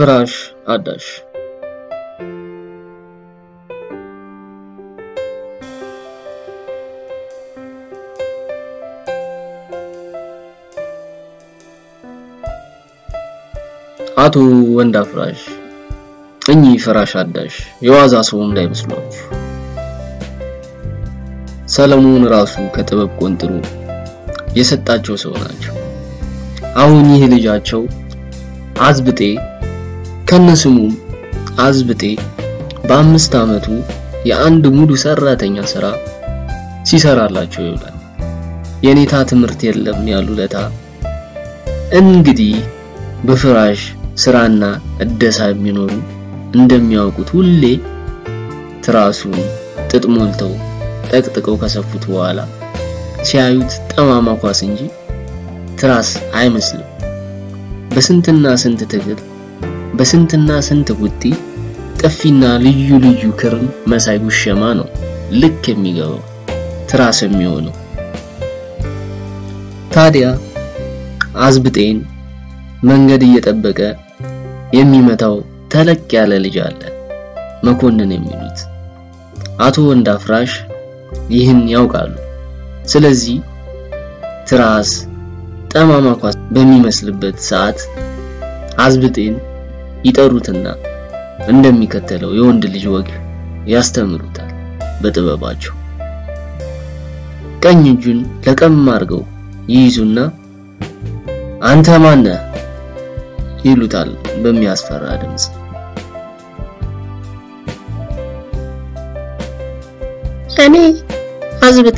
ፍራሽ አዳሽ አቶ ወንድ አፍራሽ እኚህ ፍራሽ አዳሽ የዋዛ ሰው እንዳይመስሏችሁ። ሰለሞን ራሱ ከጥበብ ቆንጥሮ የሰጣቸው ሰው ናቸው። አሁን ይህ ልጃቸው አዝብጤ ከነስሙም አዝብጤ በአምስት ዓመቱ የአንድ ሙሉ ሰራተኛ ስራ ሲሰራላቸው ይውላል። የኔታ ትምህርት የለም ያሉ ለታ እንግዲህ በፍራሽ ስራና እደሳ የሚኖሩ እንደሚያውቁት ሁሌ ትራሱን ጥጥ ሞልተው ጠቅጥቀው ከሰፉት በኋላ ሲያዩት ጠማማ ኳስ እንጂ ትራስ አይመስልም። በስንትና ስንት ትግል በስንትና ስንት ቡጢ ጥፊና ልዩ ልዩ ክርም መሳይ ጉሸማ ነው ልክ የሚገባው ትራስ የሚሆነው። ታዲያ አዝብጤን መንገድ እየጠበቀ የሚመታው ተለቅ ያለ ልጅ አለ፣ መኮንን የሚሉት አቶ ወንድ አፍራሽ ይህን ያውቃሉ። ስለዚህ ትራስ ጠማማ ኳስ በሚመስልበት ሰዓት አዝብጤን ይጠሩትና እንደሚከተለው የወንድ ልጅ ወግ ያስተምሩታል በጥበባቸው። ቀኝ እጁን ለቀም አድርገው ይይዙና አንተ ማነህ ይሉታል በሚያስፈራ ድምፅ። እኔ አዝብጤ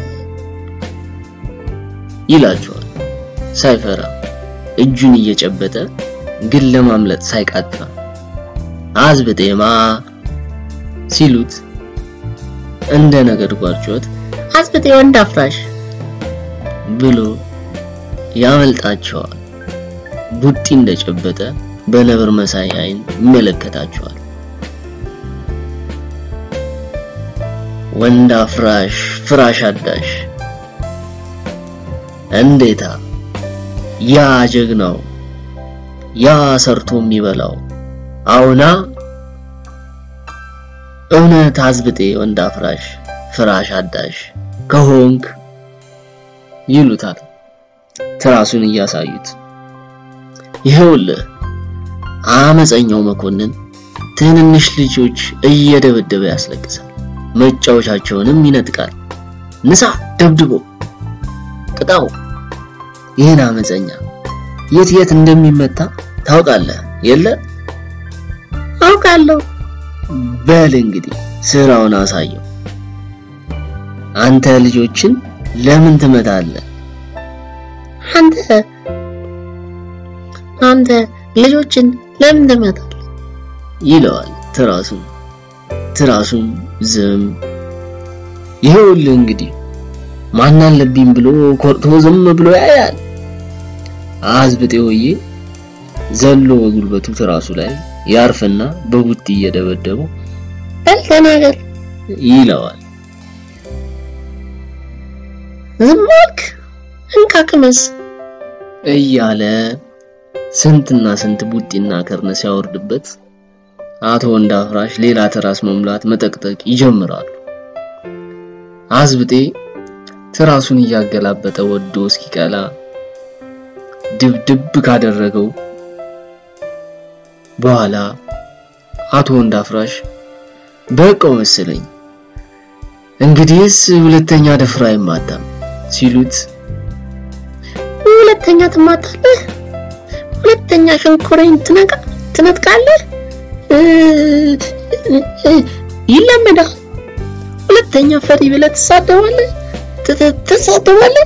ይላቸዋል ሳይፈራ እጁን እየጨበጠ ግን ለማምለጥ ሳይቃጣ አዝብጤማ ሲሉት እንደ ነጎድጓድ ጩኸት አዝብጤ ወንድ አፍራሽ ብሎ ያመልጣቸዋል። ቡጢ እንደጨበጠ በነብር መሳይ አይን ይመለከታቸዋል። ወንድ አፍራሽ ፍራሽ አዳሽ እንዴታ ያ ጀግናው ያ ሰርቶ የሚበላው አሁና እውነት አዝብጤ ወንድ አፍራሽ ፍራሽ አዳሽ ከሆንክ ይሉታል ትራሱን እያሳዩት። ይኸውልህ አመፀኛው መኮንን ትንንሽ ልጆች እየደበደበ ያስለቅሳል፣ መጫወቻቸውንም ይነጥቃል። ንሳ ደብድቦ ቅጣው። ይህን አመፀኛ የት የት እንደሚመታ ታውቃለህ የለ? አውቃለሁ። በል እንግዲህ ስራውን አሳየው። አንተ ልጆችን ለምን ትመታለህ? አንተ አንተ ልጆችን ለምን ትመታለህ? ይለዋል ትራሱን። ትራሱም ዝም። ይኸውልህ እንግዲህ ማን አለብኝ ብሎ ኮርቶ ዝም ብሎ ያያል። አዝብጤ ወዬ ዘሎ በጉልበቱ ትራሱ ላይ ያርፍና በቡጢ እየደበደበው በል ተናገር። ይለዋል። ዝም አልክ? እንካ ቅመስ እያለ ስንትና ስንት ቡጢና ከርነ ሲያወርድበት አቶ ወንድ አፍራሽ ሌላ ትራስ መሙላት መጠቅጠቅ ይጀምራሉ። አዝብጤ ትራሱን እያገላበጠ ወዶ እስኪቀላ ድብድብ ካደረገው በኋላ አቶ ወንድ አፍራሽ በቃው መሰለኝ እንግዲህስ ሁለተኛ ደፍራ አይማታም ሲሉት ሁለተኛ ትማታለህ፣ ሁለተኛ ሸንኮሬን ትነቃ ትነጥቃለህ፣ ይለመዳል። ሁለተኛ ፈሪ ብለህ ትሳደባለህ ትሳደባለህ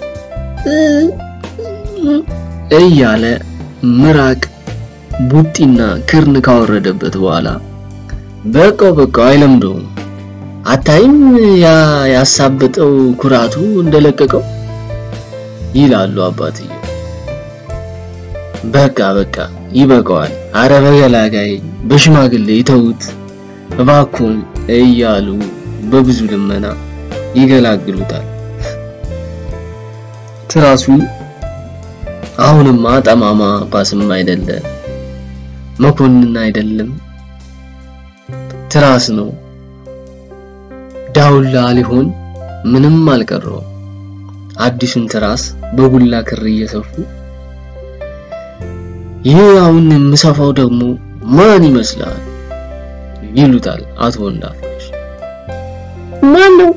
እያለ ምራቅ ቡጢና ክርን ካወረደበት በኋላ በቃው በቃው አይለምደውም። አታይም ያ ያሳበጠው ኩራቱ እንደለቀቀው ይላሉ አባትየው። በቃ በቃ ይበቃዋል፣ አረ በገላጋይ በሽማግሌ ይተውት እባክዎን እያሉ በብዙ ልመና ይገላግሉታል። ትራሱ አሁንማ ጠማማ ኳስም አይደለ መኮንን አይደለም፣ ትራስ ነው። ዳውላ ሊሆን ምንም አልቀረው። አዲሱን ትራስ በጉላ ክር እየሰፉ ይህ አሁን የምሰፋው ደግሞ ማን ይመስላል ይሉታል አቶ ወንዳፍራሽ። ማን ነው?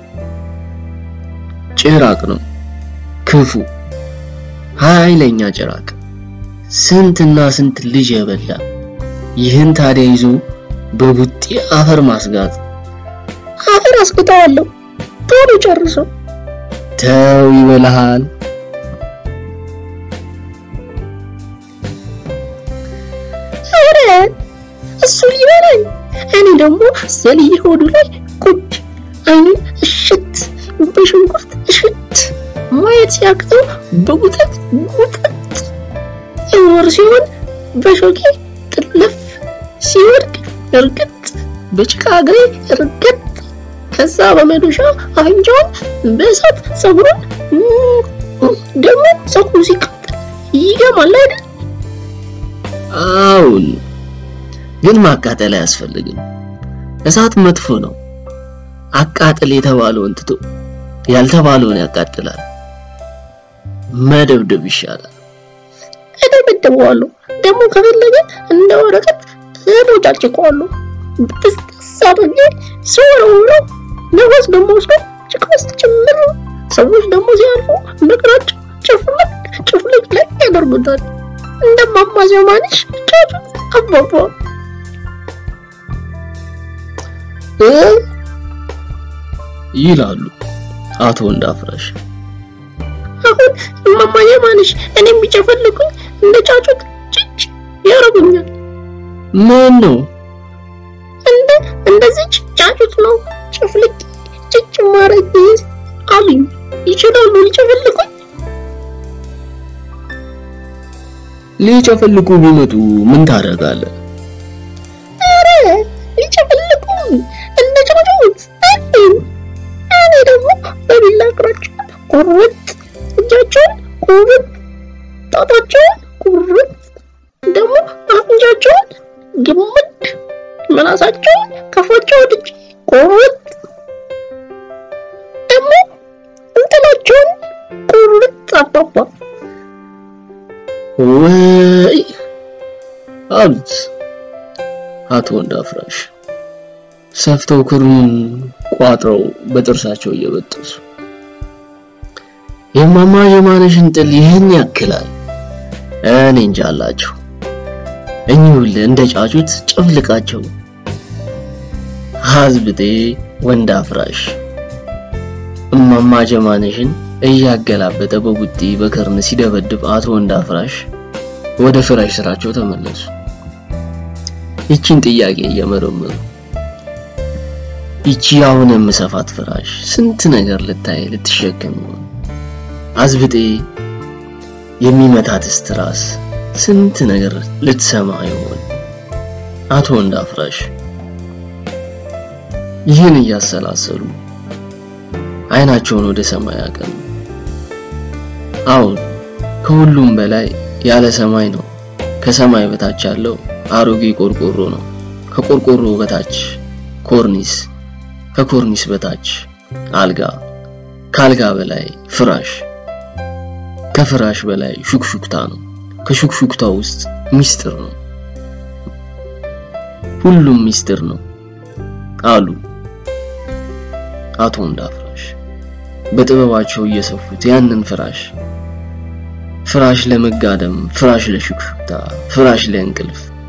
ጭራቅ ነው፣ ክፉ ኃይለኛ ጭራቅ፣ ስንትና ስንት ልጅ የበላ ይህን ታዲያ ይዞ በቡጤ አፈር ማስጋጥ። አፈር አስግጠዋለሁ። ቶሎ ጨርሶ ተው ይበልሃል። ኧረ እሱ ሊበላኝ፣ እኔ ደግሞ ዘልዬ ሆዱ ላይ ቁጭ አይኑን እሽት በሽንኩርት እሽት ማየት ሲያቅተው በጉጠት ጉጠት እውር ሲሆን በሾኬ ጥለፍ ሲወድቅ እርግጥ በጭቃ እግሬ እርግጥ ከዛ በመዶሻ አፍንጫውን በእሳት ፀጉሩን ደግሞ ፀጉሩ ሲቃጠል ይገማል አይደል? አሁን ግን ማቃጠል አያስፈልግም። እሳት መጥፎ ነው። አቃጥል የተባለውን ትቶ ያልተባለውን ያቃጥላል። መደብደብ ይሻላል። እደበድበዋለሁ። ደግሞ ከፈለገ እንደ ወረቀት እቦጫጭቀዋለሁ። ብጥስጥስ አድርጌ ስወረውረው ነፋስ ደግሞ ወስዶ ጭቃ ውስጥ ጭምር ሰዎች ደግሞ ሲያልፉ በእግራቸው ጭፍልቅ ጭፍልቅ ላይ ያደርጉታል። እንደማማ ዘማንሽ ጫጩ አባባ እ ይላሉ አቶ ወንዳፍራሽ። አሁን እማማ ዘማንሽ እኔም ቢጨፈልቁኝ እንደ ጫጩት ጭጭ ያረጉኛል። ምን ነው እንደ እንደዚህ ጫጩት ነው ጭፍልቅ ጭጭ ማረግ አሉኝ። ይችላሉ ሊጨፈልቁኝ? ሊጨፈልቁ ቢመጡ ምን ታደርጋለህ? ኧረ ሊጨፈልቁኝ እንደ ጫጩት አሉኝ። እኔ ደግሞ በቢላ እግራቸውን ቁርጥ፣ እጃቸውን ቁርጥ፣ ጣታቸውን ቁርጥ፣ ደግሞ አፍንጫቸውን ግምድ፣ ምላሳቸውን ከፋቸው ወድጄ ቁርጥ፣ ደግሞ እንትናቸውን ቁርጥ አባባ ወይ አሉት አቶ ወንዳፍራሽ ሰፍተው ክሩን ቋጥረው በጥርሳቸው እየበጠሱ የማማ የማነሽን ጥል ይህን ያክላል። እኔ እንጃ አላቸው። እኚሁል እንደ ጫጩት ጨፍልቃቸው። ሀዝብጤ ወንዳፍራሽ እማማ ጀማነሽን እያገላበጠ በቡጢ በከርን ሲደበድብ አቶ ወንዳፍራሽ ወደ ፍራሽ ስራቸው ተመለሱ። ይቺን ጥያቄ እየመረመሩ ይቺ አሁን የምሰፋት ፍራሽ ስንት ነገር ልታይ ልትሸከም ይሆን? አዝብጤ የሚመታት ስትራስ ስንት ነገር ልትሰማ ይሆን? አቶ ወንዳፍራሽ ይህን እያሰላሰሉ አይናቸውን ወደ ሰማይ አቀኑ። አሁን ከሁሉም በላይ ያለ ሰማይ ነው። ከሰማይ በታች ያለው አሮጌ ቆርቆሮ ነው። ከቆርቆሮ በታች ኮርኒስ፣ ከኮርኒስ በታች አልጋ፣ ከአልጋ በላይ ፍራሽ፣ ከፍራሽ በላይ ሹክሹክታ ነው። ከሹክሹክታ ውስጥ ሚስጥር ነው። ሁሉም ሚስጥር ነው አሉ አቶ ወንዳፍራሽ በጥበባቸው እየሰፉት ያንን ፍራሽ ፍራሽ ለመጋደም፣ ፍራሽ ለሹክሹክታ፣ ፍራሽ ለእንቅልፍ